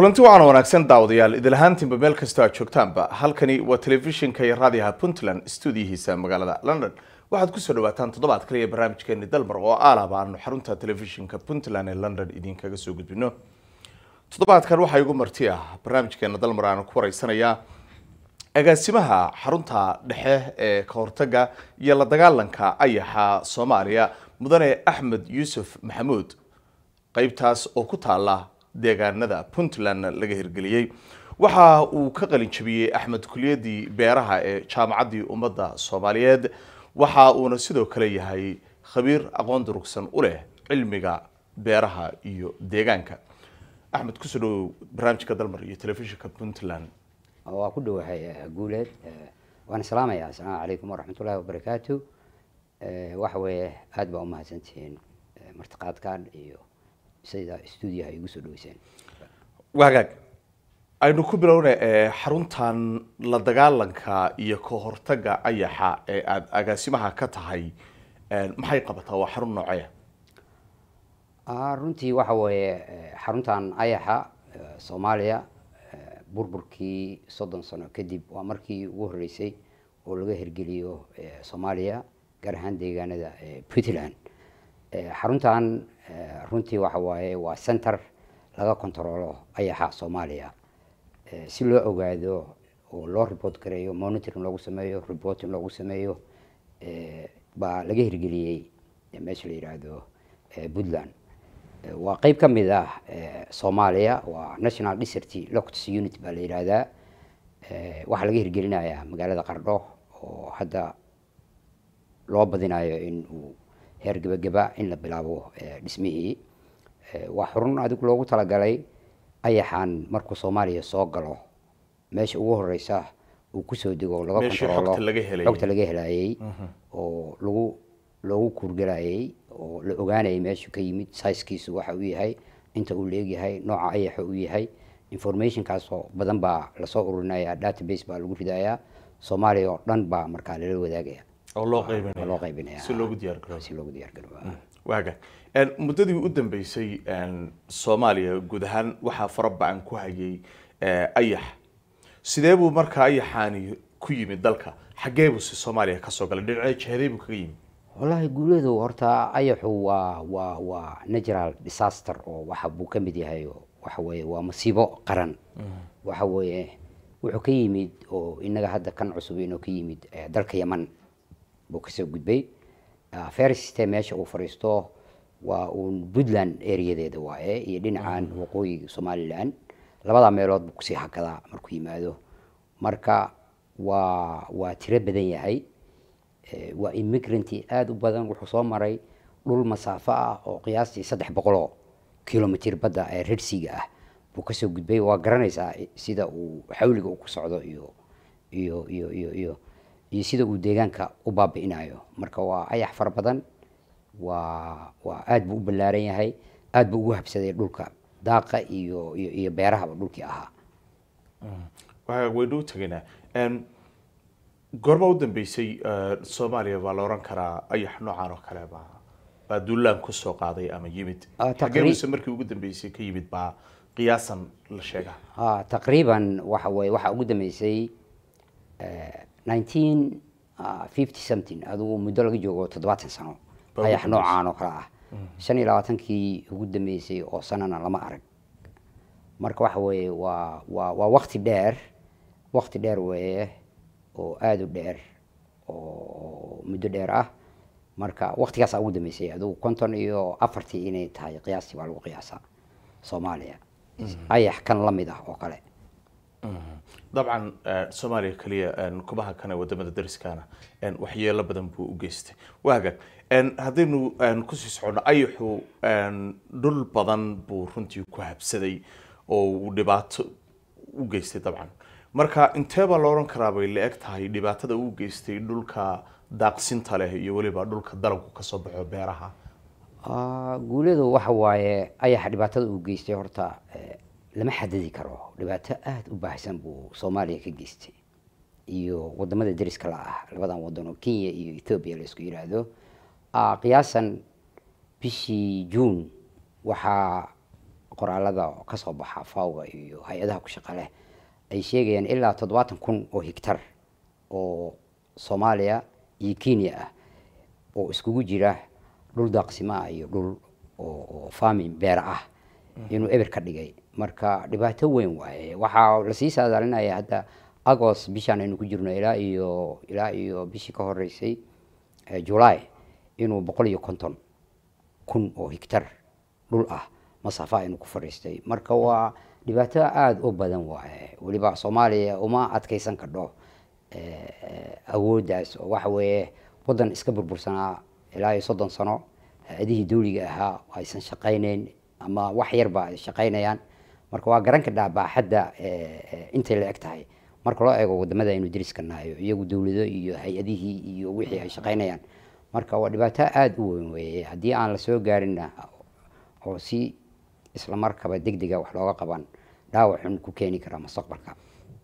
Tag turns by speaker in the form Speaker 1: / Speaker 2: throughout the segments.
Speaker 1: kulanti waxaana wanaagsan daawadayaal idil ahaantiinba meel kastoo aad joogtaanba halkani waa telefishinka iyo raadiyaha puntland stuudiyihiisa magaalada london waxaad kusoo dhawaataan toddobaad kaliya barnaamijkeeni dalmar oo aalaba aanu xarunta telefishinka puntland ee london idinkaga soo gudbino toddobaadkan waxaa igu marti ah barnaamijkeena dalmar aanu ku wareysanayaa agaasimaha xarunta dhexe ee kahortaga iyo la dagaalanka ayaxa soomaaliya mudane axmed yuusuf maxamuud qeybtaas oo ku taala deegaanada puntland laga hirgeliyey waxa uu ka qalin jabiyey axmed kuliyadii beeraha ee jaamacaddii ummadda soomaaliyeed waxa uuna sidoo kale yahay khabiir aqoon durugsan u leh cilmiga beeraha iyo deegaanka axmed kusoo dhawow barnaamijka dalmar iyo telefishinka puntland
Speaker 2: waa ku dhowahay guuleed waan salaamaya asalaamu calaykum waraxmatullahi wabarakaatu waxa weeye aada baa umahadsantihiin martiqaadkan iyo sida stuudiyaha igu soo dhaweyseen
Speaker 1: wagaag aynu ku bilowna xaruntan la dagaalanka iyo ka hortaga ayaxa ee aada agaasimaha ka tahay maxay qabataa waa xarun noocee
Speaker 2: runtii waxa weeye xaruntan ayaxa soomaaliya burburkii soddon sano kadib waa markii ugu horreysay oo laga hirgeliyo soomaaliya gaar ahaan deegaanada puntland xaruntan runtii waxa waaye waa center laga controlo ayaxa soomaaliya si loo ogaado oo loo report gareeyo monitoring loogu sameeyo reporting loogu sameeyo baa laga hirgeliyey meesha la yidhaahdo puntland waa qeyb ka mid ah soomaaliya waa national desert locs unit baa la yidhaahdaa waxaa laga hirgelinayaa magaalada qardho oo hadda loo badinayo in uu heer gebageba in la bilaabo dhismihii waa xurun adigu loogu talagalay ayaxan markuu soomaaliya soo galo meesha ugu horeysa uu kusoo dego laga controlo xogta laga helayey oo lagu loogu kuurgalayay oo la ogaanayay meeshu ka yimid sizekiisu waxa uu yahay inta uu leegyahay nooca ayaxa uu yahay informationkaasoo badan baa lasoo ururinaya database baa lagu ridayaa soomaaliya oo dhan baa markaa lala wadaagaya
Speaker 1: oo loo qaybinaya
Speaker 2: loo qaybinaya
Speaker 1: si loogu diyaar garoobo
Speaker 2: si loogu diyaar garoobo
Speaker 1: waaga muddadii u dambeysay soomaaliya guud ahaan waxaa fara ba-an ku hayay ayax sidee buu markaa ayaxaani ku yimid dalka xaggee buu si soomaaliya kasoo galay dhinacee jihadee buu kaga yimid
Speaker 2: wallaahi guuleedu horta ayaxu waa waa waa natural disaster oo waxa buu ka mid yahay waxa weeye waa masiibo qaran waxa weeye wuxuu ka yimid oo inaga hadda kan cusub inuu ka yimid dalka yaman buu kasoo gudbay feriste meesha uu fadhiisto waa uun puntland areadeeda waaye iyo dhinacan waqooyi somalilan labada meelood buu kusii hakadaa markuu yimaado marka waa waa tiro badan yahay waa immigranti aada u badan wuxuu soo maray dhul masaafo ah oo qiyaastii saddex boqoloo kilomitr badda ee redsiga ah buu kasoo gudbay waa garanaysaa sida uu xawliga uu ku socdo iyo iyo iyo iyo iyo iyo sida uu deegaanka u baabi'inayo marka waa ayax fara badan waa waa aada buu u ballaaran yahay aada buu ugu habsaday dhulka daaqa iyo iyo iyo beerahaba dhulkii ahaa
Speaker 1: waynu u tegaynaa goorma u dambeysay soomaaliya baa la oran karaa ayax noocan oo kale baa baa duulaan kusoo qaaday ama yimid xageebuse markii ugu dambeysay ka yimid baa qiyaasan la sheegaa
Speaker 2: taqriiban waxa weye waxaa ugu dambeysay nineteen fifty something adigu muddo laga joogo toddobaatan sano ayax noocaan oo kale ah shan iyo labaatankii ugu dambeysay oo sanana lama arag marka waxa weeye waa waa waa wakti dheer wakti dheer weeye oo aada u dheer oo muddo dheer ah marka waktigaasaa ugu dambeysay adigu konton iyo afartii inay tahay qiyaastii baa lagu qiyaasaa soomaaliya ayax kan la mid ah oo kale
Speaker 1: dabcan soomaaliya keliya kubaha kane wadamada dariskaana waxyeelo badan buu u geystay waaga haddaynu kusii socono ayaxu dhul badan buu runtii ku habsaday oo uu dhibaato u geystay dabcan marka intee baa la oran karaa bay la eg tahay dhibaatada uu geystay dhulka daaqsinta leh iyo weliba dhulka dalabku kasoo baxo beeraha
Speaker 2: guuleedu waxa waaye ayaxa dhibaatada uu geystay horta lama xadidi karo dhibaato aada u baahsan buu soomaaliya ka geystay iyo wadamada dariska la ah labadan wadan oo kenya iyo ethoobiya la isku yidhaahdo qiyaasan bishii juun waxaa qoraalada kasoo baxa fawga iyo hay-adaha ku shaqa leh ay sheegayaan ilaa toddobaatan kun oo higtar oo soomaaliya iyo kenya ah oo iskugu jira dhul daaqsimo ah iyo dhul oo farming beera ah inuu eber ka dhigay marka dhibaato weyn waaye waxaa lasii saadaalinaya hadda agost bishaan aynu ku jirno ilaa iyo ilaa iyo bishii ka horeysay july inuu boqol iyo konton kun oo higtar dhul ah masaafa aynu ku fadhiistay marka waa dhibaato aada u badan waaye weliba soomaaliya uma adkeysan kadho awooddaas oo waxa weeye waddan iska burbursanaa ilaa iyo soddon sano ha-adihii dawliga ahaa aysan shaqayneyn ama wax yarba ay shaqaynayaan marka waa garan kadhaa baaxadda intay la eg tahay marka loo eego wadamada aynu deriska nahayo iyagu dawlado iyo hay-adihii iyo wixii ay shaqaynayaan marka waa dhibaato aada u weyn weeye haddii aan lasoo gaarinna oo si isla markaba deg dega wax looga qaban dhaawac xun ku keeni karaa mustaqbalka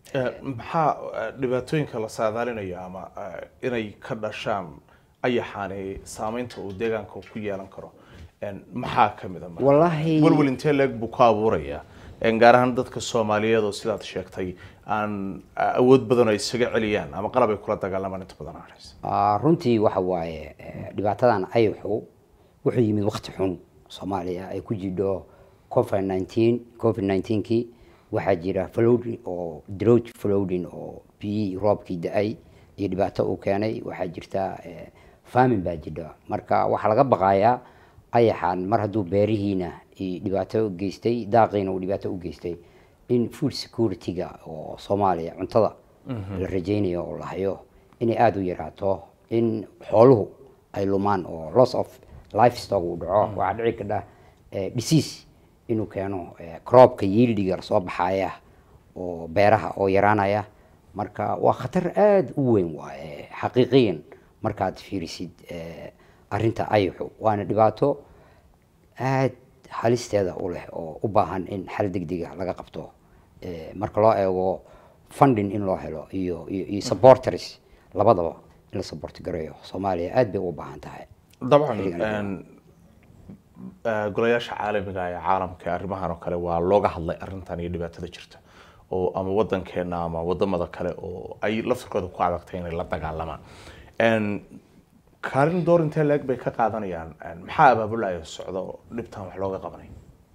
Speaker 1: maxaa dhibaatooyinka la saadaalinaya ama inay ka dhashaan ayaxaani saameynta uu deegaanka ku yeelan karo maxaa kamid a
Speaker 2: Wallahi-
Speaker 1: welwel intee leeg buu ku abuuraya gaar ahaan dadka soomaaliyeed oo sidaad sheegtay aan awood badan oo ay isaga celiyaan ama qalab ay kula dagaalamaan inta badan aan haysan
Speaker 2: Ah, runtii waxa waaye eh, dhibaatadan ayaxu wuxuu yimid waqti xun soomaaliya ay ku jidho covid nineteen covid nineteenkii waxaa jira flooding oo drought flooding oo biyihii roobkii da-ay iyo dhibaato uu keenay waxaa jirta eh, famine baa jidha marka waxaa laga baqayaa ayaxan mar hadduu beerihiina i dhibaato u geystay daaqiina uu dhibaato u geystay in food security-ga oo soomaaliya cuntada la rajaynayo oo la hayo inay aada u yaraato in xooluhu ay lumaan oo loss of livestock uu dhaco waxaa dhici kadha eh, disease inuu keeno eh, croopka yieldiga soo baxaya oo beeraha oo yaraanaya marka waa khatar aada u weyn waaye xaqiiqiyan markaad fiirisid eh, arrinta ayaxu waana dhibaato aada halisteeda u leh oo u baahan in xal degdega laga qabto Eh, marka loo eego funding in loo helo iyo iyo iyo supporters labadaba in la support gareeyo soomaaliya aada bay ugu baahan tahay
Speaker 1: dabcan
Speaker 2: Xilligan.
Speaker 1: een, eh, golayaasha caalamiga ee caalamka ee arrimahan oo kale waa looga hadlay arrintan iyo dhibaatada jirta oo ama wadankeena ama wadamada kale oo ay laftirkooda ku adagtay inay la dagaalamaan Een, kaalin door intee leeg bay ka qaadanayaan een, maxaa abaabulaya socda oo dhibtan wax looga qabanay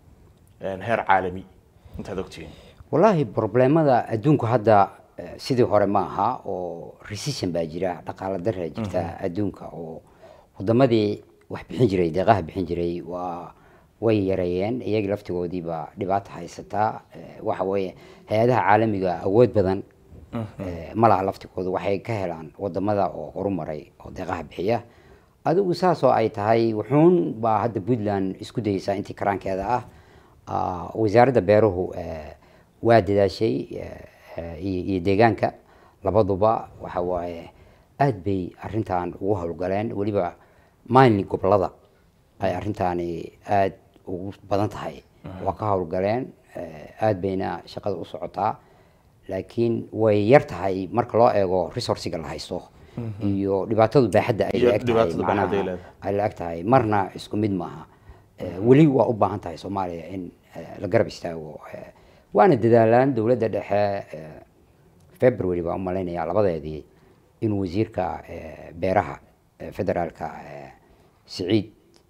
Speaker 1: Een, heer caalami intaad ogtihiin
Speaker 2: wallaahi problemada adduunku hadda eh, sidii hore ma aha oo recession baa jira dhaqaala daraa jirta adduunka oo wadamadii wax bixin jiray deeqaha bixin jiray waa way yareeyeen iyagii laftigoodiiba dhibaata haysataa Eh, waxa weeye hay-adaha caalamiga awood badan eh, ma laha laftigooda waxay ka helaan wadamada oo horumaray oo deeqaha bixiya adigu saas oo ay tahay wuxuun baa hadda puntland isku dayeysaa intii karaankeeda ah Ah, wasaaradda beeruhu eh, waa dadaashay eh, eh, iyo iyo deegaanka labaduba waxa waaye aad bay arrintan ugu howlgaleen weliba mainly gobolada ay arrintaani aad ugu badan tahay waa ka howlgaleen eh, aad bayna shaqada u socotaa laakiin way yar tahay marka loo eego resourciga la haysto iyo dhibaatadu baaxadda ay
Speaker 1: Iyo
Speaker 2: la eg tahay
Speaker 1: dhibaatada baaxadda ay
Speaker 2: macnaha
Speaker 1: leedahay.
Speaker 2: ay la eg tahay marna isku mid maaha Eh, weli waa u baahan tahay soomaaliya in eh, la garab istaago Eh, waana dadaalaan dowladda dhexe eh, february baa u malaynaya labadeedii inuu wasiirka eh, beeraha eh, federaalka eh, siciid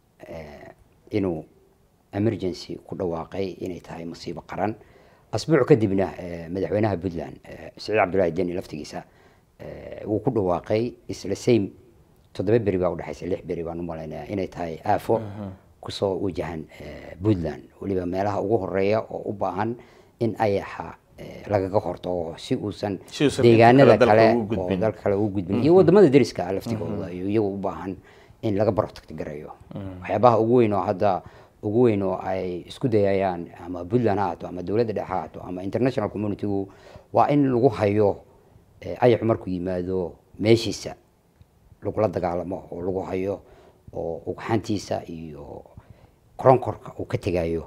Speaker 2: eh, inuu emergency ku dhawaaqay inay tahay masiibo qaran asbuuc kadibna eh, madaxweynaha puntland eh, siciid cabdullaahi deni laftigiisa eh, wuu ku dhawaaqay isla same toddoba beri baa udhexaysa lix beri baan u malaynaya inay tahay aafo kusoo wajahan eh, puntland weliba meelaha ugu horeeya oo u baahan in ayaxa eh, lagaga hortago si uusan
Speaker 1: Si uusan
Speaker 2: deegaanada
Speaker 1: inta kale
Speaker 2: kale
Speaker 1: dalka ugu
Speaker 2: oo
Speaker 1: gudbin.
Speaker 2: dalka kale ugu gudbin iyo wadamada deriska ah laftigooda iyo iyagu u baahan in laga protect gareeyo waxyaabaha ugu weyn oo hadda ugu weyn oo ay isku dayayaan ama puntland ha haato ama dowladda dhexe ha haato ama international communitygu waa in lagu hayo eh, ayaxu markuu yimaado meeshiisa lagula dagaalamo oo lagu hayo oo ugxantiisa iyo koronkorka uu ka tegayo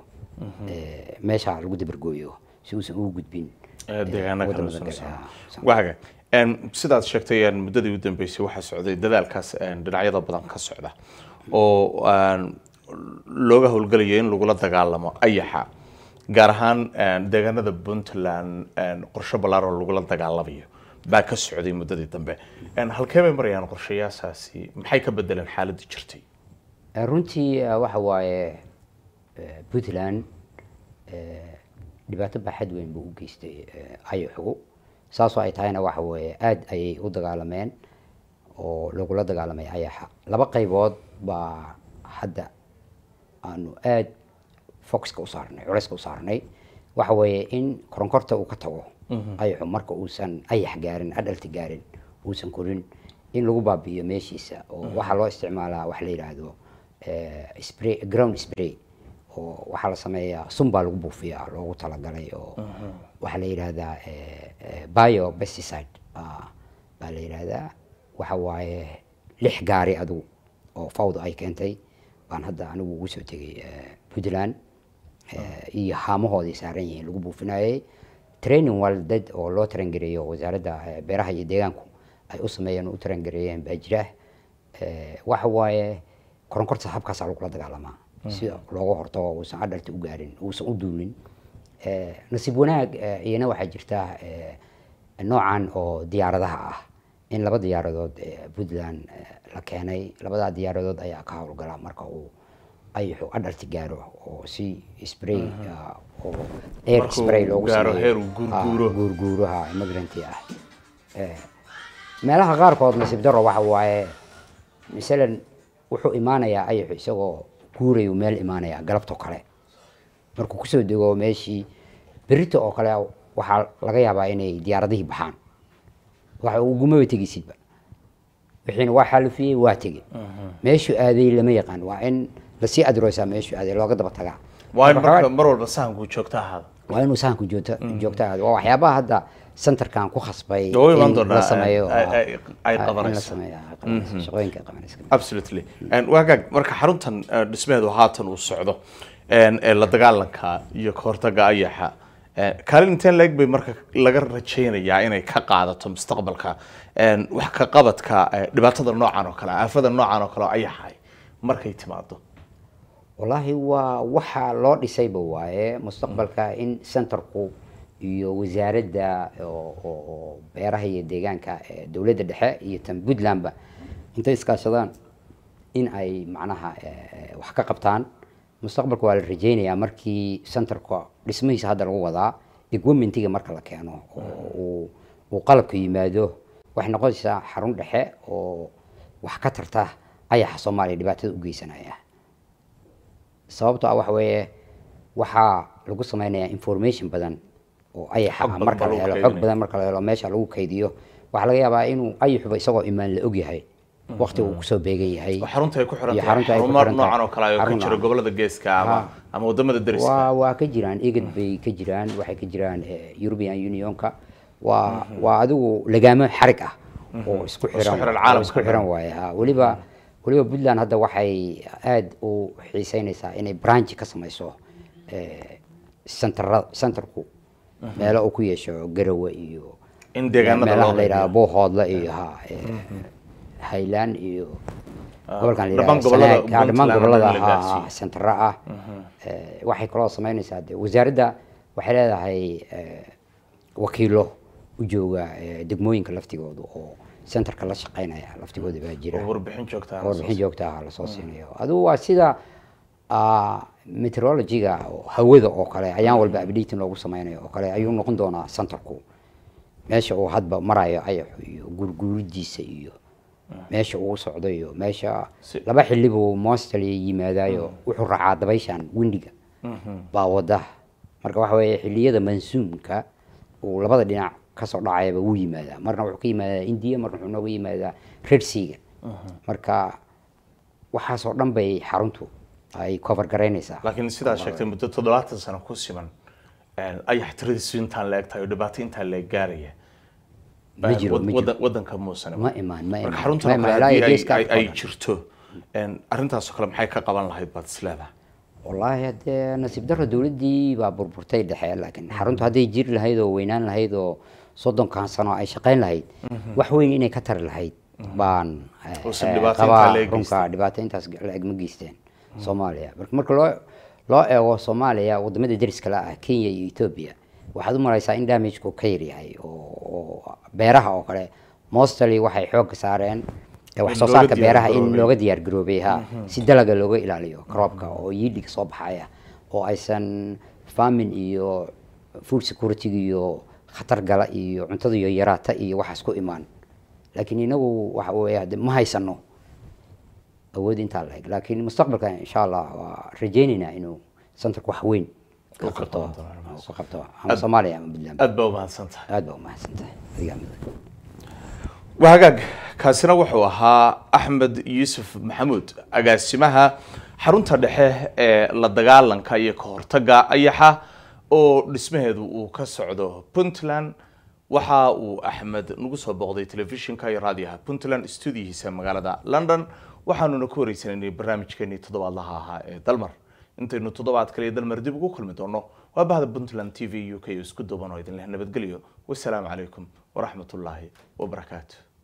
Speaker 2: eh, meesha lagu dabargooyo si uusan ugu gudbin
Speaker 1: Eh, deegaano kale
Speaker 2: wadamada
Speaker 1: soo
Speaker 2: kale.
Speaker 1: saaran.
Speaker 2: Ah, so-
Speaker 1: waaga Een, sidaad sheegtay een, muddadii u dambeysay waxaa socday dadaalkaas een, dhinacyada badan ka socda oo een, looga howlgalayo in lagula dagaalamo ayaxa gaar ahaan deegaanada puntland qorshe ballaaroo lagula dagaalamayo baa ka socday muddadii dambe halkee bay marayaan qorshayaashaasi maxay ka bedeleen xaaladii jirtay
Speaker 2: runtii waxa waaye puntland dhibaato baaxad weyn buu u geystay ayaxu saasoo ay tahayna waxa weeye aada ayay u dagaalameen oo lagula dagaalamay ayaxa laba qaybood baa hadda aanu aada foxka u saarnay culeyska u saarnay waxa weeye in koronkorta uu ka tago ayaxu marka uusan ayax gaarin adhalti gaarin uusan korin in lagu baabi'iyo meeshiisa oo waxaa loo isticmaalaa waxa la yidhaahdo spray ground spray oo waxaa la sameeyaa sun baa lagu buufiyaa loogu talagalay oo waxaa la yidhaahdaa bio pesticide baa la yidhaahdaa waxa waaye lix gaari adigu oo fawda ay keentay baan hadda anigu ugu soo tegay puntland iyo haamahoodii saaran yihiin lagu buufinayay training waldad oo loo tarangareeyo wasaaradda beeraha iyo deegaanku ay u sameeyeen oo u tarangareeyeen baa jira waxa waaye koronkorta habkaasaa lagula dagaalamaa si looga hortago uusan adhalta u gaarin uusan u duulin nasiib wanaag iyana waxaa jirta noocan oo diyaaradaha ah in laba diyaaradood puntland la keenay labadaa diyaaradood ayaa ka howlgala marka uu ayaxu adhalti gaaro oo si spray oo air spray loogu
Speaker 1: sameeyo
Speaker 2: guurguuraha immigranti ah meelaha qaarkood nasiib daro waxa waaye masalan wuxuu imaanayaa ayaxu isagoo guurayu meel imaanaya galabtoo kale markuu kusoo dego meeshii berito oo kale waxaa laga yaabaa inay diyaaradihii baxaan waxa ugumaba tegeysidba wixiina waa xalufiyey waa tegey meeshuu aaday lama yaqaan waa in lasii adroosaa meeshuu aaday looga daba tagaa
Speaker 1: waa in marka mar walba sahanku joogto ahaada
Speaker 2: waa inuu sahanku joogto joogto ahaado waa waxyaabaha hadda centerkan ku khasbay
Speaker 1: Way iman
Speaker 2: in
Speaker 1: doonaa,
Speaker 2: la sameeyo
Speaker 1: ay- ay- ay
Speaker 2: in la
Speaker 1: qabanayso.
Speaker 2: sameeyo ay qabanayso, shaqooyinka ay qabanayso
Speaker 1: absolutely waagaag marka xaruntan eh, dhismeedu haatan uu socdo en, ee la dagaalanka iyo ka hortaga ayaxa eh, kaalin inteen leeg bay marka laga rajaynayaa inay ka qaadato mustaqbalka en, wax ka qabadka eh, dhibaatada noocan oo kale ah, aafada noocan oo kale oo ayaxay markay timaado
Speaker 2: wallaahi waa waxa loo dhisayba waaye mustaqbalka in centerku iyo wasaaradda oo oo- oo beeraha iyo deegaanka ee dowladda dhexe iyo tan puntlandba intay iskaashadaan in ay macnaha eh, wax ka qabtaan mustaqbalka waa la rajaynayaa markii centerka dhismihiisa hadda lagu wadaa equipmentiga marka la keeno oo uu- uu qalabka yimaado waxay noqonaysaa xarun dhexe oo wax ka tarta ayaxa soomaaliya dhibaatada u geysanaya sababto ah waxa weeye waxaa lagu sameynayaa information badan oo ayaxa
Speaker 1: Xog
Speaker 2: ah
Speaker 1: badan
Speaker 2: marka
Speaker 1: baa
Speaker 2: la
Speaker 1: lagu
Speaker 2: helo xog
Speaker 1: kaydinaya.
Speaker 2: badan marka la helo meesha lagu kaydiyo waxaa laga yaabaa inuu ayaxuba isagoo imaan la ogyahay waqti uu kusoo beegan yahay
Speaker 1: oo xarunta ay ku xiran
Speaker 2: iyo
Speaker 1: tahay
Speaker 2: xarunta ay ku
Speaker 1: xarumo
Speaker 2: xiran tahay.
Speaker 1: noocan oo kale ah oo ka
Speaker 2: Xarun
Speaker 1: jira
Speaker 2: ah.
Speaker 1: gobolada geeska ama
Speaker 2: Ha.
Speaker 1: ama wadamada deriska
Speaker 2: waa waa ka jiraan egad bay ka jiraan waxay ka jiraan eh, european unionka waa waa adigu lagaamo xarig ah oo isku xiran
Speaker 1: xiran
Speaker 2: oo
Speaker 1: caalamka
Speaker 2: isku
Speaker 1: dhan.
Speaker 2: xiran waaye ha weliba weliba puntland hadda waxay aada u xiiseynaysaa inay branch ka samayso eh, centera centerku meelo uu ku yeesho garowe iyo
Speaker 1: In deegaanada
Speaker 2: meelaha
Speaker 1: loo
Speaker 2: la yidhaha
Speaker 1: qaybiyo.
Speaker 2: boohoodle iyo ha eh, highland iyo gobolkan la
Speaker 1: dhammaan
Speaker 2: yidhaha
Speaker 1: gobolada
Speaker 2: Sanaag, ah, dhammaan
Speaker 1: Puntland
Speaker 2: gobolada
Speaker 1: oo dhan la
Speaker 2: ha
Speaker 1: gaarsiiyo.
Speaker 2: ha sentara ah Eh, waxay kaloo sameynaysaa de wasaaradda waxay leedahay eh, wakiilo u jooga eh, degmooyinka laftigooda oo centerka la shaqeynaya laftigooda baa jira
Speaker 1: oo warbixin joogta ah
Speaker 2: oo warbixin joogta ah lasoo siinayo adigu waa sida ah, meteorology-ga oo hawada oo kale ayaan walba updating loogu sameynayo oo kale ayuu noqon doonaa centerku meesha uu hadba marayo ayaxu iyo gurguridiisa iyo meesha uu socdo iyo meesha
Speaker 1: Si-
Speaker 2: laba xilli buu mostly yimaadayo wuxuu raacaa dabayshan windiga baa wada marka waxa weeye xilliyada mansuumka uu labada dhinac kasoo dhacayaba wuu yimaadaa marna wuxuu ka yimaadaa india marna wuxuu nooga yimaadaa red seaga marka waxaasoo dhan bay xaruntu ay cover garaynaysaa
Speaker 1: laakiin sidaad sheegtay muddo toddobaatan sano ku siman en, ayax tiradiisu intaan la eg tahay oo dhibaato intaan la eg gaaraya
Speaker 2: Ma jiro,
Speaker 1: Wad-
Speaker 2: ma jiro.
Speaker 1: wadan- wadanka muusan
Speaker 2: ma imaan ma
Speaker 1: marka
Speaker 2: imaan
Speaker 1: xaruntan
Speaker 2: Ma
Speaker 1: oo
Speaker 2: imaan,
Speaker 1: kale
Speaker 2: ilaa iyo
Speaker 1: haddii ay-
Speaker 2: geeska
Speaker 1: ay- ay
Speaker 2: Afrika.
Speaker 1: jirto en, arrintaasoo kale maxay ka qaban lahayd baad isleedahay
Speaker 2: wallaahi haddee nasiib darro dowladdii baa burburtay dhexe laakiin xaruntu hadday jiri lahayd oo weynaan lahayd oo soddonkan sano ay shaqayn lahayd wax weyn inay ka tari lahayd baan eh,
Speaker 1: Uusan
Speaker 2: eh,
Speaker 1: dhibaato
Speaker 2: qabaa
Speaker 1: intaa la eg
Speaker 2: runka dhibaato intaas la eg ma geysteen soomaaliya marka marka loo loo eego soomaaliya wadamada deriska la ah kenya iyo ethoobia waxaad u mareysaa in damageku ka yaryahay oo beeraha oo kale mostly waxay xoogga saareen wax soo
Speaker 1: looga
Speaker 2: saarka beeraha in
Speaker 1: diyaargaroobay.
Speaker 2: looga diyaar garoobay ha si dalaga looga ilaaliyo croopka oo yiidhiga soo baxaya oo aysan farming iyo food security iyo khatar gala iyo cuntada iyo yaraata iyo waxaas ku imaan laakiin inagu waxa weeye hade ma haysano awood intaa la eg laakiin mustaqbalka insha allah waa rajeynaynaa inuu centerku wax weyn ka
Speaker 1: Uu ka
Speaker 2: qabto
Speaker 1: qaban doono.
Speaker 2: uu ka qabto ama soomaaliya ama puntland
Speaker 1: aad baa umahadsan tahay
Speaker 2: aad baa umahadsan tahay adigaa mudan
Speaker 1: waa hagaag kaasina wuxuu ahaa axmed yuusuf maxamuud agaasimaha xarunta dhexe ee la dagaalanka iyo ka hortaga ayaxa oo dhismaheedu uu ka socdo puntland waxa uu axmed nagu soo booqday telefishinka iyo raadiyaha puntland stuudiyihiisa magaalada london waxaanuna ku wareysanaynay barnaamijkeenii toddobaadlaha ahaa ee dalmar intaynu toddobaad kale iyo dalmar dib ugu kulmi doono waa bahda puntland t v u k oo isku duuban oo idin leh nabadgelyo wasalaamu calaykum waraxmatullaahi wabarakaatu